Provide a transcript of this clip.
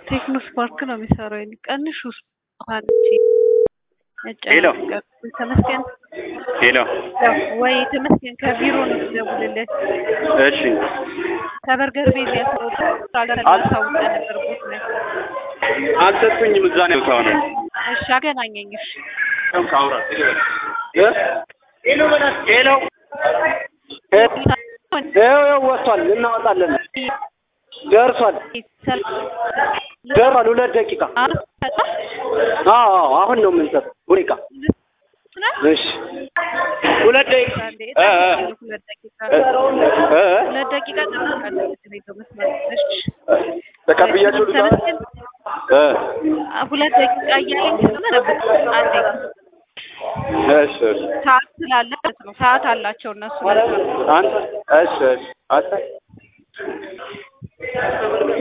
ቴክኖ ስፓርክ ነው የሚሰራው። የኔ ቀንሽ ውስጥ ሄሎ ተመስገን ሄሎ ወይ ተመስገን ከቢሮ ነው ትደውልልህ። እሺ ከበርገር ቤት ያሳውቀ ነበር ቦት ላይ አልሰጡኝም። እዛ ነው ሰው ነው እሺ አገናኘኝ። እሺ ሄሎ ሄሎ ይኸው ወጥቷል። እናወጣለን። ደርሷል ደርሷል። ሁለት ደቂቃ አዎ አዎ፣ አሁን ነው የምንሰጠው። ሁኔታ እሺ፣ ሁለት ደቂቃ እ እ ሁለት ደቂቃ እ እ ሁለት ደቂቃ ጠብቃለሁ። ቤቶ መስመር እሺ ተቀብያቸው ልታ ተመስገን እ ሁለት ደቂቃ እያለኝ ስለሆነ ነበር አንዴ እሺ እሺ ሰዓት ስላለ ማለት ነው። ሰዓት አላቸው እነሱ ለዛ ነው። አንተ እሺ እሺ አንተ